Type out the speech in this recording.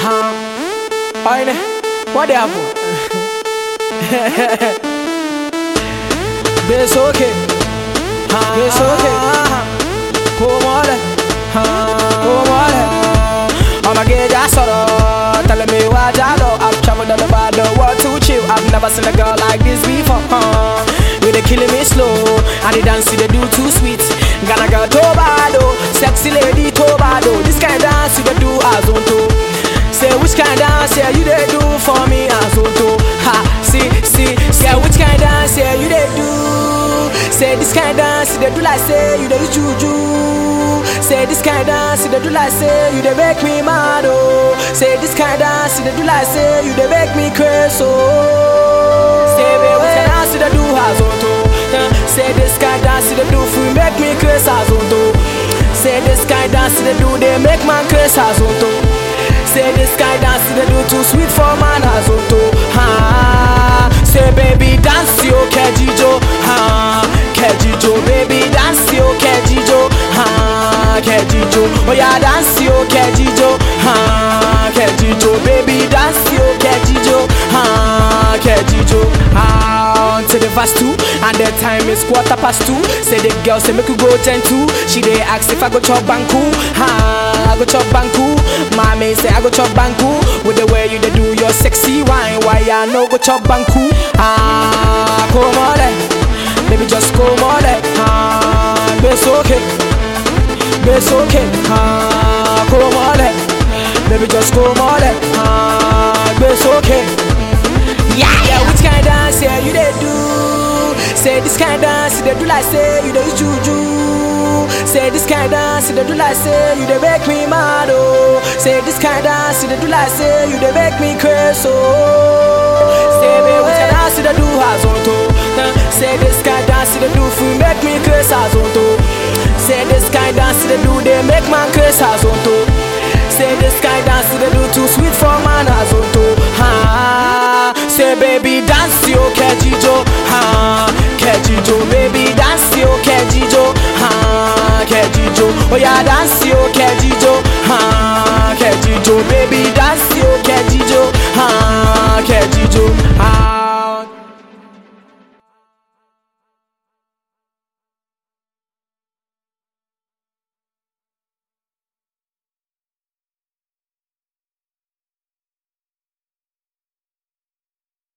Huh? Oine, what happen? It's okay. It's okay. Come on, come on. I'ma get that sort of telling me what I know. I've traveled all over the world to chill. I've never seen a girl like this before. Huh? You they killing me slow, and the dance you they do too sweet. Gonna girl Tobado, sexy lady Tobado. This kind of dance you they do as on to. Say which kind of dance yeah you they do for me as on to. Ha, see, see, say which kind of dance yeah you they do. Say this kind of dance you they do like say you they use juju. Say this kind of dance you they do like say you they make me mad oh. Say this kind of dance you they do like say you they make me crazy oh. Say baby which kind of dance you they do as on to. Uh, Say this kind of dance you they do for make me crazy as on to. Say this kind of dance you they do they make man crazy as on to. Say this kind of dance you they do too sweet for man as on to. Ha. Say baby dance yo kejijo ha kejijo baby dance yo kejijo ha kejijo oh yeah dance yo kejijo ha kejijo baby dance yo kejijo ha kejijo ah to the verse two and the time is quarter past two say the girl say make you go ten two she dey ask if I go chop banku ha I go chop banku mommy say I go chop banku with the way you dey do your sexy wine why I no go chop banku ah come on eh. baby just come on eh. ah it's okay it's okay ah come on eh. baby just come on eh. ah it's okay yeah, yeah, which kind of dance yeah you they do? Say this kind of dance you they do like say you they use juju. Say this kind of dance you they do like say you they make me mad oh. Say this kind of dance you they do like say you they make me crazy oh. Say baby which kind of dance you they do as on to? Uh, Say this kind of dance you they do for make me crazy as on to. Say this kind of dance you they do they make man crazy as on to. Say this kind of dance they do too sweet for man as on to. Ha. Say baby dance yo kejijo. Ha. Kejijo baby dance yo kejijo. Ha. Kejijo. Oh yeah dance yo kejijo. Ha. Kejijo baby